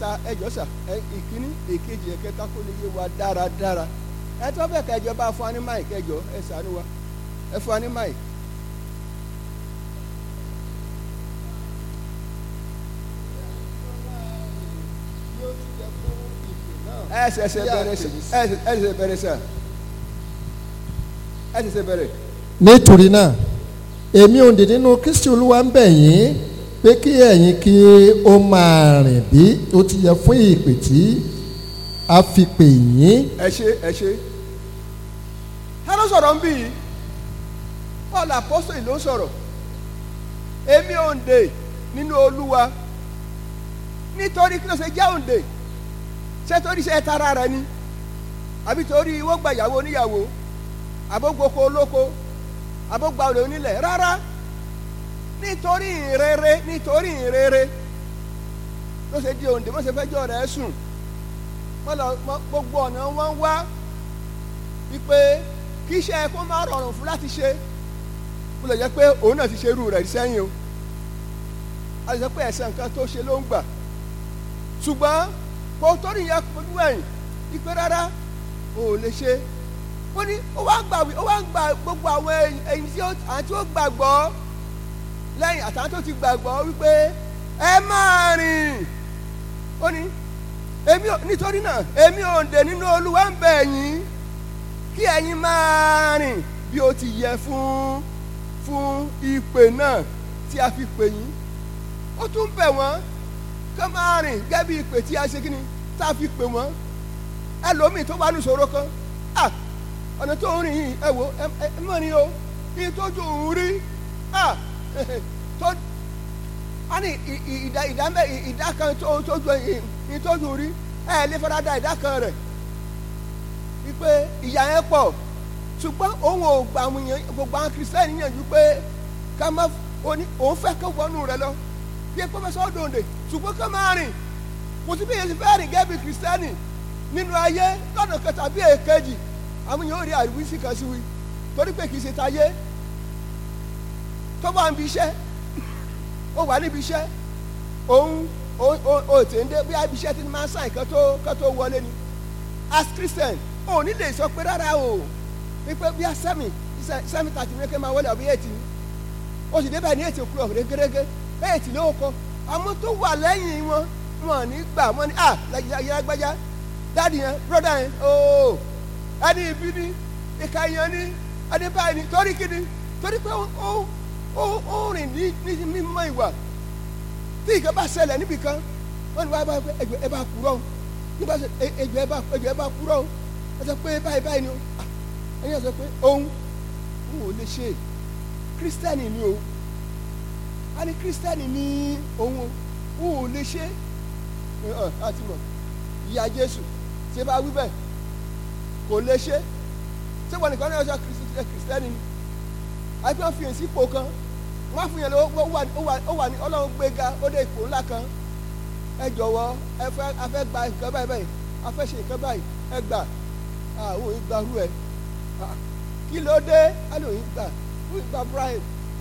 ẹ̀kẹta ẹjọ́ sà ẹ ìkíní èkejì ẹ̀kẹta kó lè yé wa dáradára ẹ tó bẹ̀ kẹjọ bá fún wa ní máì kẹjọ ẹ sànú wa ẹ fún wa ní máì. ẹ ṣẹ̀ṣẹ̀ bẹ̀rẹ̀ sà ẹ ṣẹ̀ṣẹ̀ bẹ̀rẹ̀ sà ẹ ṣẹ̀ṣẹ̀ bẹ̀rẹ̀. nítorí náà èmi òǹdè nínú kristi olúwa ń bẹ̀ yín pé kí ẹ̀yin kí ó máa rìn bí ó ti yẹ fún ìpè tí a fi pè yín ẹ ṣe ẹ ṣe ẹ ló sọ̀rọ̀ ń bì í paul apostoli ló sọ̀rọ̀ èmi òǹdè nínú olúwa nítorí kí ló ṣe jẹ́ òǹdè ṣé torí ṣe tara rẹ ni àbí torí wọ́n gba ìyàwó oníyàwó àbógboko olóko àbógba olè onílẹ̀ rárá nítorí ìrere nítorí ìrere ló ṣe di òǹdè wọ́n ṣe fẹ́jọ́ rẹ̀ sùn wọ́n lọ gbogbo ọ̀nà wọn wá wípé kí iṣẹ́ kó má rọrùn fún láti ṣe ó lè jẹ́ pé òun náà ti ṣe irú rẹ̀ sẹ́yìn o a lè sọ pé ẹ̀sẹ̀ nǹkan tó ṣe ló ń gbà ṣùgbọ́n kò torí yẹn fojú ẹ̀yìn wípé rárá ò lè ṣe ó ní ó wá ń gbà ó wá ń gbà gbogbo àwọn ẹ̀yìn tí àwọn tí ó gbàgbọ́ lẹ́yìn àtàwọn tó ti gbàgbọ́ wípé ẹ máa rìn ó ní èmi nítorí náà èmi òǹdè nínú olúwa ń bẹ̀ yín kí ẹ̀yin máa rìn bí ó ti yẹ fún fún ìpè náà tí a fi pè yín ó tún bẹ̀ wọ́n ká máa rìn gẹ́gẹ́ bí ìpè tí a ṣe kí ni tá a fi pè wọ́n ẹlòmíì tó bá ní ìṣòro kan ah ọ̀nà tó ń rìn yìí ẹ wo ẹ ẹ mọ̀ ni o kí n tójú òun rí ah tó a ní ìdá ìdá mẹ ìdá kan tó tójú ìtójú rí ẹ lè fara da ìdá kan rẹ̀ wípé ìyá yẹn pọ̀ ṣùgbọ́n òun ò gbà àwọn èèyàn gbogbo àwọn kìrìsìtẹ́nì yànjú pé ká má òní òun fẹ́ kó wọnú rẹ̀ lọ bí ẹ pọ́fẹ́sọ́ òdòǹdè ṣùgbọ́n ká máa rìn kò sí bí èyí ti fẹ́ rìn gẹ́gẹ́ bí kìrìsìtẹ́nì nínú ayé lọ́nà kan tàbí èkejì àwọn èèyàn ò rí àríwísí kan sí wí torí pé kì í ṣe tayé tó bá ń bi iṣẹ́ ó wà níbi iṣẹ́ òun ó tè ń dé bí ibi iṣẹ́ ti máa ń sàn kan tó kan tó wọlé ni as christian ò ní lè sọ pé rárá o wípé bí a sẹ́mi sẹ́mi tàti ní kí n máa wọlé àbí ètì ni ó sì débẹ̀ ní ètì òkúrò gẹ́gẹ́ ètì ló kọ àmọ́ tó wà lẹ́yìn wọn wọn ní gbà wọn ní ah lágbájá dáàdì yẹn broda yẹn ooo ẹni ibi ni ìka yẹn ni ẹni báyìí ni torí kí ni torí pé ó ó ó rìn ní ní mímọ́ ìwà tí ìkan bá ṣẹlẹ̀ níbi kan wọ́n ní wá bá ẹjọ́ ẹ bá kúrọ́ o nígbà tó ẹjọ́ ẹ bá ẹjọ́ ẹ bá kúrọ́ o ẹ sọ pé báyìí báyìí ni o ẹ̀yin sọ pé òun òun ò lè ṣe kírísítẹ́nì ni o a ní kírísítẹ́nì ní òun o òun ò lè ṣe ẹ àti mọ̀ ìyá Jésù ṣé bá wí bẹ́ẹ̀ kò lè ṣe ṣé wọn nìkan náà ṣe kírísítẹ́nì ni àbí wọn fi èsì ipò kan wọn fún yẹn lọ ó wà ní ọlọ́run gbéga ó dé ipò ńlá kan ẹ jọ̀wọ́ ẹ fẹ́ a fẹ́ gba nǹkan báyìí báyìí a fẹ́ ṣe nǹkan báyìí ẹ gbà àwọn òyìn gba rú ẹ kí ló dé á lè òyìn gbà òyìn gba brian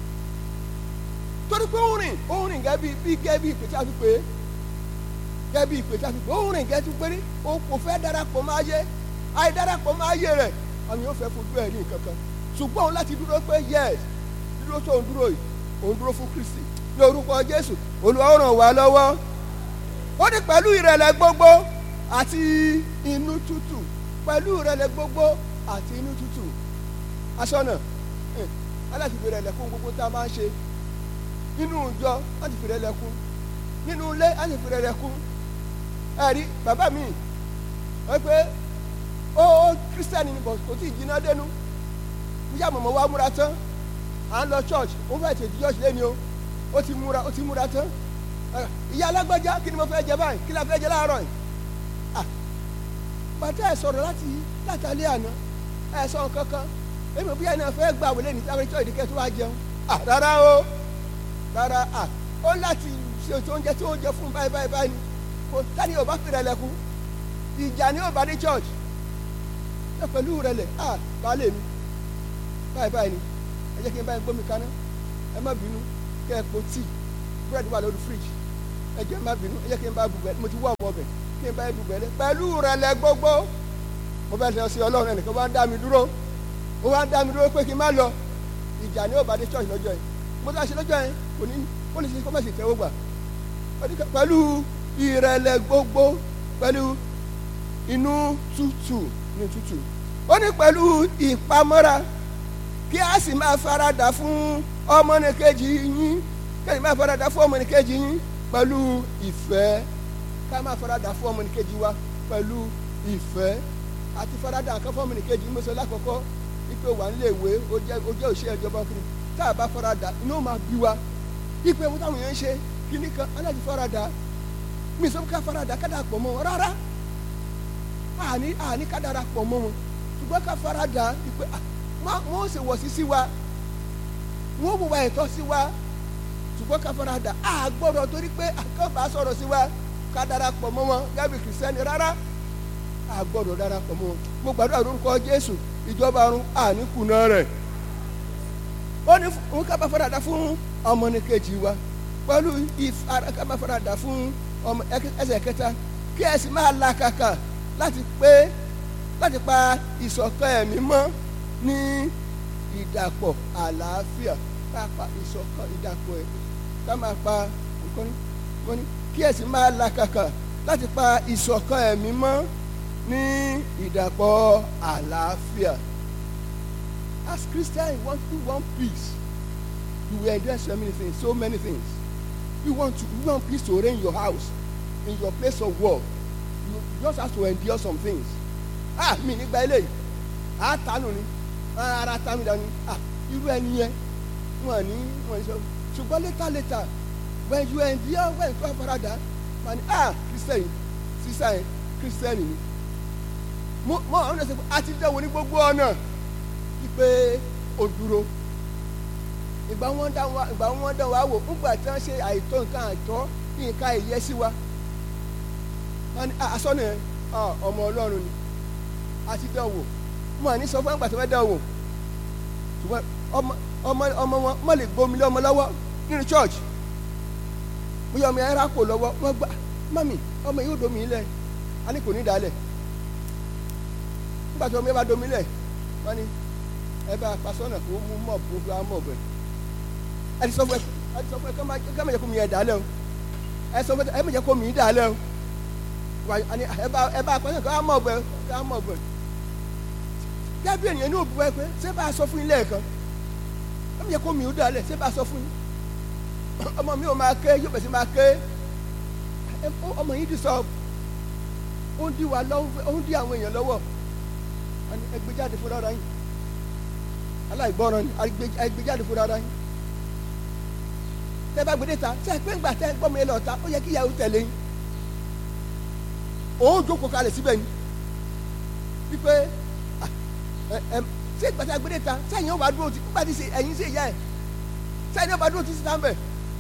torí pé ó rìn ó rìn gẹ́gẹ́ bí bí gẹ́gẹ́ bí ìpè tí a fi pè é gẹ́gẹ́ bí ìpè tí a fi pè é ó rìn gẹ́gẹ́ tí péré ó kò fẹ́ darapọ̀ máa yé àì darapọ̀ máa yé rẹ̀ àwọn yóò fẹ́ fojú ẹ̀ ní nǹkan kan ṣùgbọ́n òun láti dúró pé yes dúró tó ń dúró yìí òun dúró fún Kristi ní orúkọ Jésù Olúwa ó ràn wá lọ́wọ́ ó ní pẹ̀lú ìrẹ̀lẹ̀ gbogbo àti inú tútù pẹ̀lú ìrẹ̀lẹ̀ gbogbo àti inú tútù aṣọ́nà aláti fi ìrẹ̀lẹ̀ kún gbogbo tá a máa ń ṣe nínú ìjọ láti fi ìrẹ̀lẹ̀ kún nínú ilé láti fi ìrẹ̀lẹ̀ kún ẹ̀rí bàbá mi wọ́n pé ó kírísítẹ́nì ni kò tí ì jiná dénú níyà mọ̀mọ́ wa múra tán à ń lọ church ó fẹ́ tètè church lé ní o ó ti múra ó ti múra tán ìyá alágbájá kí ni mo fẹ́ jẹ báyìí kí la fẹ́ jẹ láàárọ̀ yìí bàtà ẹ̀ sọ̀rọ̀ láti látàlẹ́ àná ẹ̀ sọ̀rọ̀ kankan èmi bí ẹni fẹ́ gbà wọlé ní táwọn ìjọ ìdíkẹ́ tó wá jẹun rárá o rárá ó láti ṣètò oúnjẹ tí ó jẹ fún báyìí báyìí báyìí ni kò tani ò bá fìrẹ̀ lẹ́kùn ìjà ni ó bá dé church ẹ pẹ̀lú rẹ̀ lẹ̀ baálé mi báyìí báyìí ni ẹ jẹ́ kí n báyìí gbómi kaná ẹ má bínú kẹ́ ẹ po tíì búrẹ́dì wà lórí fíríjì ẹ ẹ jẹ́ má bínú ẹ jẹ́ kí n bá bùgbẹ́ mo ti wọ́ ọmọ ọbẹ̀ kí n bá bùgbẹ́ lẹ pẹ̀lú rẹ̀lẹ̀ gbogbo mo fẹ́ lọ sí ọlọ́run ẹnìkan wá ń dá mi dúró ó wá ń dá mi dúró pé kí n má lọ ìjà ní òbá dé church lọ́jọ́ yẹn mo tá a ṣe lọ́jọ́ yẹn kò ní ó lè ṣe kó má ṣe tẹ́wọ́ gbà pẹ̀lú ìrẹ̀lẹ̀ gbogbo pẹ̀lú inú tútù ní tútù ó ní pẹ̀lú ìpamọ́ra kí a sì máa faradà fún ọmọnìkejì yín kí a sì máa faradà fún ọmọnìkejì yín pẹ̀lú ìfẹ́ ká máa faradà fún ọmọnìkejì wa pẹ̀lú ìfẹ́ àti faradà nǹkan fún ọmọnìkejì yín mo sọ lákọ̀ọ́kọ́ ipe wà nílé ìwé ó jẹ́ ó jẹ́ òṣèré ìjọba kiri tá a bá faradà inú ó máa bí wa ipe mo táwọn èèyàn ń ṣe kíní kan aláàjì faradà mi sọ ká faradà ká dà pọ̀ mọ́ wọn rárá àní àní ká dára pọ̀ mọ́ wọn ṣùgbọ́n ká faradà ipe wọ́n ṣe wọ̀ sí sí wa wọ́n wùwà ẹ̀tọ́ sí wa ṣùgbọ́n ká faradà a gbọ́dọ̀ torí pé àkànbá sọ̀rọ̀ sí wa ká dára pọ̀ mọ́ wọn gábì kìrìsìtẹ́nì rárá a gbọ́dọ̀ dára pọ̀ mọ́ wọn mo gbàdúrà lórúkọ Jésù ìjọba ọ̀run àní kùnà rẹ̀ ó ní òun ká bá faradà fún ọmọnìkejì wa pẹ̀lú ìfara ká bá faradà fún ọmọ ẹsẹ̀ kẹta kí ẹ sì máa làkàkà láti pé láti pa ìṣọ̀kan ẹ̀mí mọ́ ní ìdàpọ̀ àlàáfíà ká pa ìṣọ̀kan ìdàpọ̀ ẹ̀mí ká máa pa nǹkan ní kí ẹ sì máa làkàkà láti pa ìṣọ̀kan ẹ̀mí mọ́ ní ìdàpọ̀ àlàáfíà. As Christians, you want to want peace. You will endure so many things, so many things. You want to you want peace to reign in your house, in your place of work. You just have to endure some things. Ah, mi nígbà eléyìí, a tánù ni, ara tá mi dání. Ah, irú ẹni yẹn, wọ́n ní wọ́n sọ. Ṣùgbọ́n later later, when you endure when you farada, wọ́n ní ah, Christian, sísá yẹn, Christian ni mo mo àwọn ọ̀nà àti dẹ̀wò ní gbogbo ọ̀nà wípé ó dúró ìgbà wọn dá wa ìgbà wọn dá wa wò ńgbà tí wọn ṣe àìtọ́ nǹkan àìtọ́ nǹkan ìyẹ́ sí wa wọn ní asọ́nà yẹn ọmọ ọlọ́run ni àti dẹ̀wò mo àní sọ fún àgbà tí wọ́n dẹ̀wò ṣùgbọ́n ọmọ ọmọ ọmọ wọn mọ̀ lè gbomi lé ọmọ lọ́wọ́ nínú church bóyá ọmọ yẹn rákò lọ́wọ́ wọ́n gbà mami ọmọ yìí ó domi ilẹ̀ a ní kò ní dalẹ̀ nígbà tí ọmọ yẹn bá domi lẹ̀ wọ́n ní ẹ bá pasọ́nà kó mú mọ̀ kó fi mọ̀ bẹ̀ ẹ ti sọ fún ẹ ẹ ti sọ fún ẹ ká má jẹ́ kó mi yẹ dalẹ̀ o ẹ sọ fún ẹ má jẹ́ kó mi dalẹ̀ o ẹ bá ẹ bá pasọ́nà kó mọ̀ bẹ̀ kó mọ̀ bẹ̀ gẹ́gẹ́ bí ènìyàn ní òbí wáyé pé ṣé bá a sọ fún yín lẹ́ẹ̀kan ẹ má jẹ́ kó mi ó dalẹ̀ ṣé bá a sọ fún yín ọmọ mi ò máa ké yóò bẹ̀ sí máa ké ọmọ yìí ti sọ ó ń dí wa lọ́wọ́ ó ń dí àwọn èèyàn lọ́wọ́ ẹgbẹ́jáde fún rárá yín aláìgbọ́ràn ni ẹgbẹ́jáde fún rárá yín tẹ bá gbédè ta ṣe pé ńgbà tẹ gbọ́mọ yẹn lọ ta ó yẹ kí ìyàwó tẹ̀lé yín òun jókòó kalẹ̀ síbẹ̀ ni wípé ṣé ìgbà tẹ gbédè ta sẹ́yìn ó bá dúró ti nígbà tí ẹ̀yin sí ìyá ẹ̀ sẹ́yìn ó bá dúró ti sí tán bẹ̀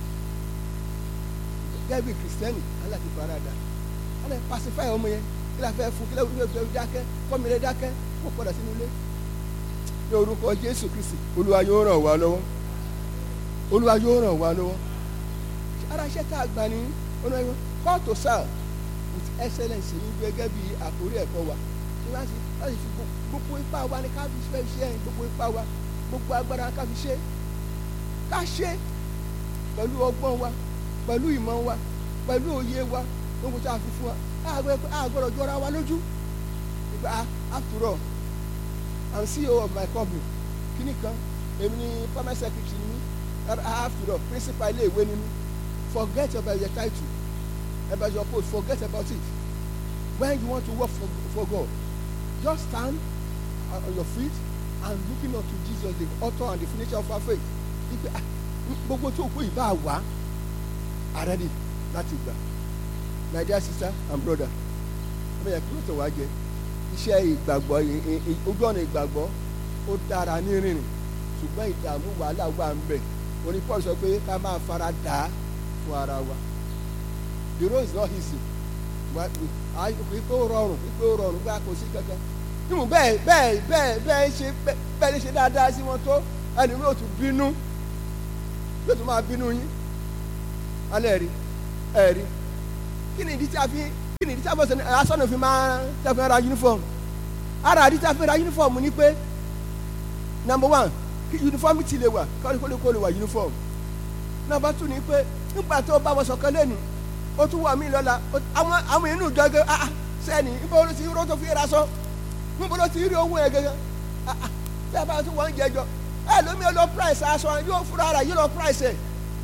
gẹ́gẹ́ bí kìrìsìtẹ́nì aláti farada alẹ́ pacify ọmọ yẹn kí la fẹ́ fún kí la fẹ́ dákẹ́ kọ́mi rẹ dákẹ́ kó padà sínú ilé ní orúkọ Jésù Kristi Olúwa yóò ràn wá lọ́wọ́ Olúwa yóò ràn wá lọ́wọ́ ara iṣẹ́ tá a gbà ní ọ̀nà ìwọ̀n call to serve with excellence ní gẹ́gẹ́ bí àkórí ẹ̀kọ́ wa ní láti láti fi gbogbo ipá wa ní ká fi fẹ́ iṣẹ́ yẹn gbogbo ipá wa gbogbo agbára ká fi ṣe ká ṣe pẹ̀lú ọgbọ́n wa pẹ̀lú ìmọ̀ wa pẹ̀lú òye wa gbogbo tá a fi fún wa a gbọ́dọ̀ jọra wa lójú ìgbà after all I'm CEO of my company kíní kan èmi ni permanent secretary ni after all principal ilé ìwé ni mi forget about your title about your post forget about it when you want to work for, for God just stand on your feet and looking up to Jesus the author and the finisher of our faith ìgbà gbogbo tó kú ìbá wa are ready láti gbà my dear sister and brother ọmọ yẹn kí ló tẹ̀ wá jẹ iṣẹ́ ìgbàgbọ́ ojú ọ̀nà ìgbàgbọ́ ó dára ní rìnrìn ṣùgbọ́n ìdààmú wàhálà wà ń bẹ̀ oní Paul sọ pé ká máa fara dà á fún ara wa the road is not easy pípé ó rọrùn pípé ó rọrùn pé a kò sí kankan nínú bẹ́ẹ̀ bẹ́ẹ̀ bẹ́ẹ̀ bẹ́ẹ̀ ṣe bẹ́ẹ̀ lè ṣe dáadáa sí wọn tó ẹni yóò tún bínú yóò tún máa bínú yín alẹ́ rí ẹ̀rí kí ni ìdí tí a fi kí ni ìdí tí a fi asọ́nà fi máa tí a fi ra uniform ara ìdí tí a fi ra uniform ni pé number one kí uniform ti lè wà kọ́ni kó lè kó lè wà uniform number two ni pé nígbà tó bá wọṣọ kan lẹ́nu ó tún wà mí lọ́la àwọn àwọn inú gẹ́gẹ́ ah sẹ́ni níbo ló ti rí tó fi ra sọ níbo ló ti rí owó yẹn gẹ́gẹ́ ah ah bí a bá tún wọ́n jẹjọ ẹ lómi ó lọ price aṣọ yóò fúra ara yóò lọ price ẹ̀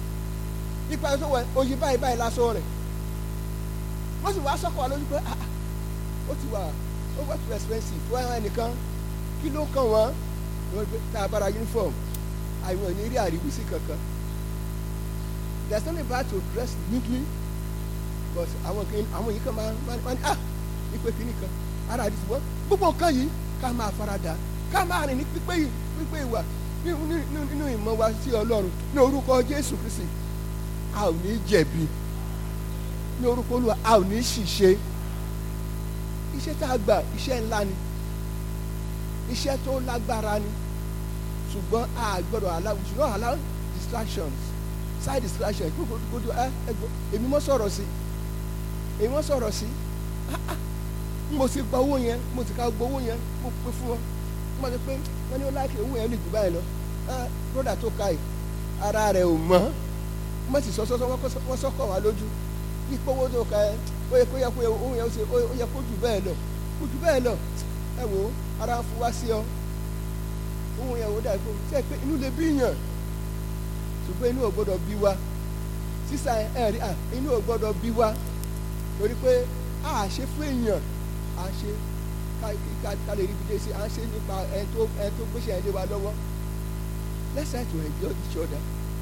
ipa tó wẹ oyin báyìí báyìí lásán rẹ̀ wọ́n sì wá sọ́kọ̀ wa lójú pé ah ah ó ti wà over too expensive fún ẹ̀hán ẹnìkan kí ló kàn wọ́n wọ́n gbé tá a bára uniform àìwọ̀n ní rí àríwísí kankan there is nothing bad to dress neatly but àwọn kan àwọn yìí kan máa máa ní ah ipe kìíní kan ara àdìsí wọn gbogbo nǹkan yìí ká máa farada ká máa rìn ní pípé yìí pípé ìwà nínú ìmọ̀ wa sí ọlọ́run ní orúkọ jésù kristi a ò ní jẹ̀bi ní orúkọ olúwa a ò ní ṣìṣe iṣẹ́ tá a gbà iṣẹ́ ńlá ni iṣẹ́ tó lágbára ni ṣùgbọ́n a gbọ́dọ̀ allow we should not allow distractions side distractions gbogbo gbogbo ẹ ẹ gbọ́ èmi mọ́ sọ̀rọ̀ sí èmi mọ́ sọ̀rọ̀ sí mo ti gba owó yẹn mo ti ka gba owó yẹn mo pe fún wọn mo ti pé wọ́n ní ó láìpẹ́ owó yẹn lè jù báyìí lọ broda tó ka yìí ara rẹ̀ ò mọ́ mo sì sọ sọ́sọ́ wọ́n sọ́kọ̀ wá lójú ipò owó tó ka ẹ ó yẹ kó yẹ kó owó yẹn ó yẹ kó jù bẹ́ẹ̀ lọ kó jù bẹ́ẹ̀ lọ ẹ wò ó ara ń fún wá sí ọ owó yẹn ò dà kó ṣe pé inú lè bí yàn ṣùgbọ́n inú ò gbọ́dọ̀ bí wa sísá ẹ rí à inú ò gbọ́dọ̀ bí wa torí pé a ṣe fún èèyàn a ṣe ká lè rí ibi dé sí a ṣe nípa ẹ tó ẹ tó gbéṣẹ́ ẹ lé wa lọ́wọ́ let's try to enjoy each other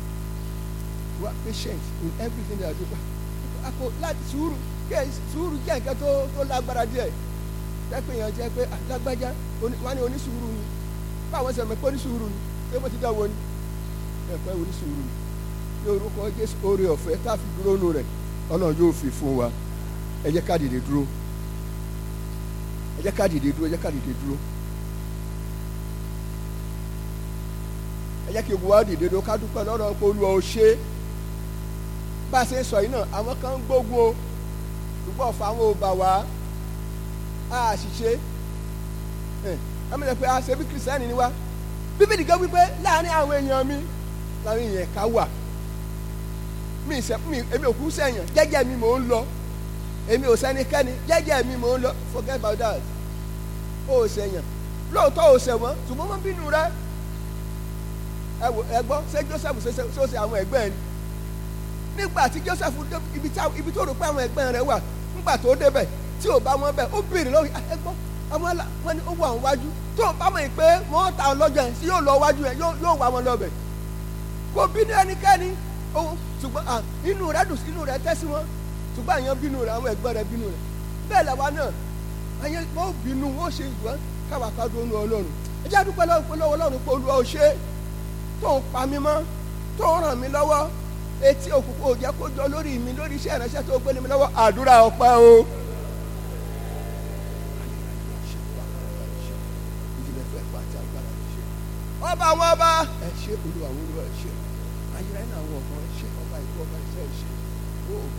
we are patient in everything that we do àpò láti sùúrù kí ẹ sùúrù jẹ́ nǹkan tó tó lágbára díẹ̀ jẹ́ yẹn jẹ́ pé lágbájá wọ́n ní onísùúrù ni báwọn sọ̀rọ̀ pé onísùúrù ni pé mo ti dá wọn ni ẹ̀pẹ́ onísùúrù ni ní orúkọ Jésù oore ọ̀fẹ́ tá a fi dúró nù rẹ̀ Ọlọ́run yóò fi fún wa ẹ jẹ́ ká dìde dúró ẹ jẹ́ ká dìde dúró ẹ jẹ́ ká dìde dúró ẹ jẹ́ kí gbogbo wa dìde dúró ká dúpẹ́ lọ́dọ̀ pé Olúwa ó ṣe é bá a ṣe ń sọ yìí náà àwọn kan ń gbógun o ṣùgbọ́n ọ̀fà àwọn ò bà wá a ṣiṣẹ́ ẹ ẹmi lè pe a ṣe bí kìrìsìtẹ́nì ni wá bíbélì gan wípé láàrin àwọn èèyàn mi láàrin èèyàn ká wà mi ìṣe mi èmi ò kú sẹ́yìn jẹ́jẹ́ mi mò ń lọ èmi ò sẹ́nikẹ́ni jẹ́jẹ́ mi mò ń lọ forget about that ó sẹ́yìn lóòótọ́ ò sẹ̀wọ̀n ṣùgbọ́n wọ́n bínú rẹ ẹ wò ẹ gbọ́ ṣé Joseph ṣe ṣe àwọn ẹgbẹ́ ni nígbà tí Joseph ibi tí ibi tó rò pé àwọn ẹgbẹ́ rẹ̀ wà nígbà tó débẹ̀ tí ò bá wọn bẹ̀ ó béèrè lọ́wọ́ ẹ gbọ́ àwọn ẹlà wọn ni ó wà wọn wájú tó o bá mọ̀ pé wọ́n ta ọ lọ́jọ́ yẹn sí yóò lọ wájú yẹn yóò wá wọn lọ́bẹ̀ kò bínú ẹnikẹ́ni ohun ṣùgbọ́n inú rẹ̀ dùn inú rẹ̀ tẹ́ sí wọn ṣùgbọ́n àyàn bínú rẹ̀ àwọn ẹgbẹ́ rẹ̀ bínú rẹ̀ bẹ́ẹ̀ làwa náà àyàn wọ́n bínú wọ́n ṣe ìwọ́n káwa ká dún ní ọlọ́run ẹ jẹ́ àdúpẹ́ lọ́wọ́ ọlọ́run pé olúwa ò ṣe tó ń pa mí mọ́ tó ń ràn mí lọ́wọ́ etí òkùnkùn ò jẹ́ kó jọ lórí mi lórí iṣẹ́ ìránṣẹ́ tó gbélé mi lọ́wọ́ àdúrà ọpẹ́ o. ọba àwọn ọba ẹ ṣe olúwa olúwa ẹ ṣe ayé rẹ náà àwọn ọmọ ẹ ṣe ọba ìlú ọba iṣẹ́ ẹ ṣe o.